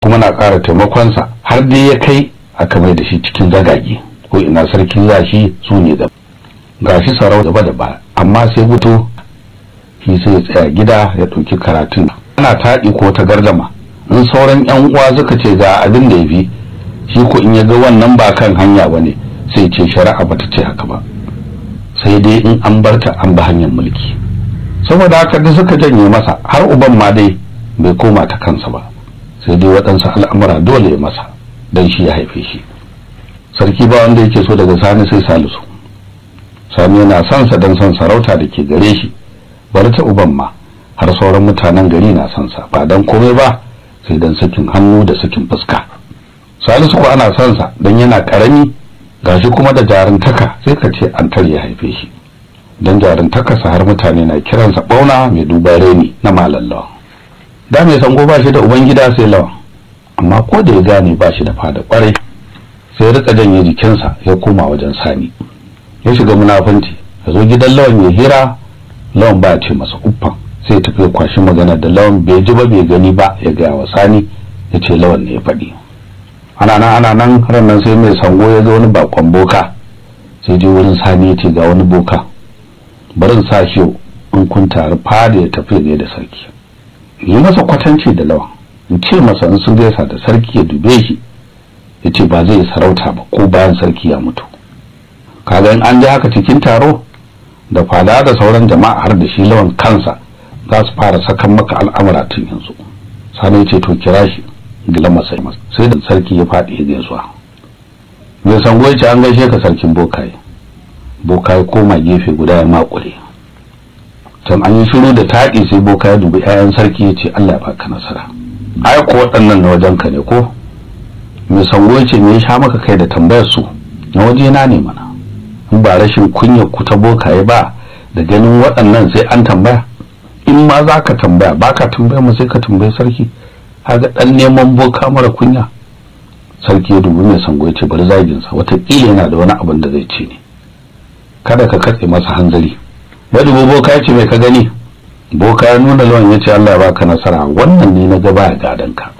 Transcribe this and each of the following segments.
kuma na ƙara taimakonsa har dai ya kai aka mai da shi cikin zagage ko ina sarkin zashi su ne da gashi sarau gaba da baya amma sai fito shi sai ya tsaya gida ya ɗauki karatun ana taɗi ko ta gardama in sauran yan uwa suka ce ga abin da ya fi shi ko in ya ga wannan ba kan hanya ba ne sai ce shari'a bata ce haka ba sai dai in an barta an ba hanyar mulki saboda haka da suka janye masa har uban ma dai bai koma ta kansa ba sai dai waɗansu al'amura dole ya masa don shi ya haife shi sarki ba wanda yake so daga sani sai salisu sani yana son sa don son sarauta da ke gare shi bari ta uban ma har sauran mutanen gari na son sa ba dan komai ba sai dan sakin hannu da sakin fuska salisu ko ana son sa dan yana karami gashi kuma da jarintaka sai ka ce an tare ya haife shi dan jarintaka sa har mutane na kiransa bauna mai duba reni na malallawa da mai sango ba shi da ubangida sai lawa amma ko da ya gane ba shi da fada kwarai sai ya rika janye jikinsa ya koma wajen sani ya shiga munafunci ya zo gidan lawan ya hira lawan ba ce masa uffan sai ya tafi kwashi magana da lawan bai ji ba bai gani ba ya gaya wa sani ya ce lawan ne ya faɗi ana nan ana nan ranar sai mai sango ya ga wani bakon boka sai je wurin sani ya ce ga wani boka barin sa shi in kun taru fada ya tafi ne da sarki yi masa kwatanci da lawan in ce masa in sun gaisa da sarki ya dube shi ya ce ba zai sarauta ba ko bayan sarki ya mutu kaga in an ji haka cikin taro da fada da sauran jama'a har da shi lawan kansa za su fara sakan maka al'amura tun yanzu sani ce to kira shi gila masa sai da sarki ya faɗi ya gaisuwa mai sango ya ce an gaishe ka sarkin bokaye bokaye koma gefe guda ya makure can an yi shiru da taɗi sai bokaye dubi 'ya'yan sarki ya ce allah ya baka nasara ai ko waɗannan na wajen ka ne ko mai sango ya ce me ya sha maka kai da tambayar su na waje na ne mana in ba rashin kunya ku ta bokaye ba da ganin waɗannan sai an tambaya in ma za ka tambaya ba ka tambaya mu sai ka tambayi sarki haga ɗan neman boka mara kunya sarki ya dubi mai sango ya ce bari zaginsa watakila yana da wani abin da zai ce ne kada ka katse masa hanzari ya dubi boka ya ce mai ka gani boka ya nuna lawan ya ce allah ya baka nasara wannan ne na gaba ya gadon ka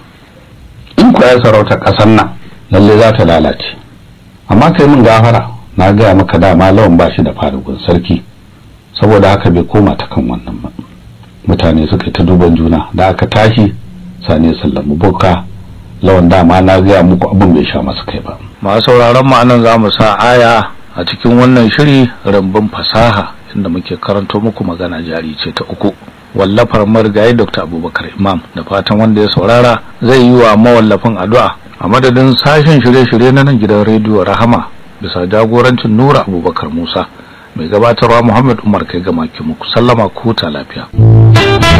in ku ya sarauta ƙasar nan lalle za ta lalace amma kai min gafara na gaya maka dama lawan ba shi da farugun sarki saboda haka bai koma ta kan wannan ba mutane suka yi ta duban juna da aka tashi sani sallamu boka lawan dama na gaya muku abin bai sha masa kai ba masu sauraron mu anan za mu sa aya a cikin wannan shiri rambun fasaha inda muke karanto muku magana jari ce ta uku wallafar marigayi dr abubakar imam da fatan wanda ya saurara zai yi wa mawallafin addu'a a madadin sashen shirye-shirye na nan gidan rediyo rahama bisa jagorancin nura abubakar musa mai gabatarwa muhammad umar kai ga maki muku sallama ku ta lafiya